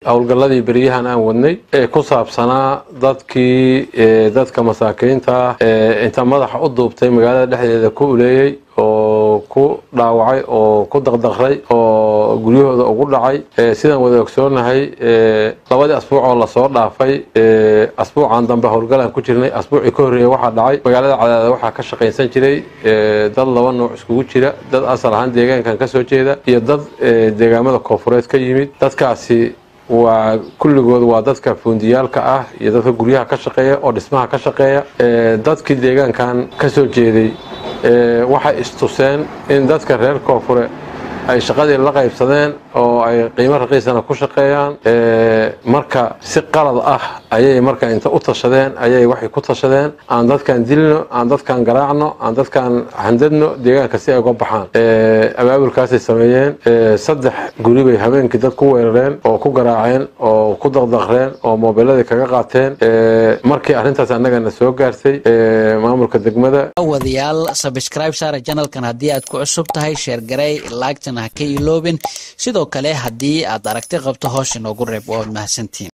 howlgalladii beryahan aan wadnay ee ku saabsanaa dadkii dadka masaakiinta inta madaxa u duubtay magaalada dhexdeeda ku uleeyey oo ku dhaawacay oo ku daqdaqray oo guryahooda ugu dhacay sidaan wada ogsoonahay labadii asbuuc oo lasoo dhaafay asbuucan dambe howlgalaan ku jirnay asbuucii ka horreeya waxaa dhacay magaalada cadaada waxaa ka shaqaynsan jiray dad laba nooc iskugu jira dad asal ahaan deegaankan ka soo jeeda iyo dad deegaamada koofureed ka yimid dadkaasi waa kulligood waa dadka fuundiyaalka ah iyo dadka guryaha ka shaqeeya oo dhismaha ka shaqeeya dadkii deegaankan ka soo jeeday waxay istuseen in dadka reer koonfure ay shaqadii la qaybsadeen oo ay qiimo raqiisana ku shaqeeyaan marka si qalad ah ayay marka inta u tashadeen ayay waxay ku tashadeen aan dadkan dilno aan dadkan garaacno aan dadkan handadno deegaanka si ay uga baxaan abaabulkaasay sameeyeen saddex guri bay habeenkii dad ku weerareen oo ku garaaceen oo ku daqdaqreen oo moobiladii kaga qaateen markii arrintaas annagana soo gaartay maamulka degmada wadayaal sabscribe saara janalkan haddii aad ku cusub tahay sheergarey laagtana ha ka iloobin sidoo kale haddii aad aragti qabto hoos inoogu reeb waad mahadsantiin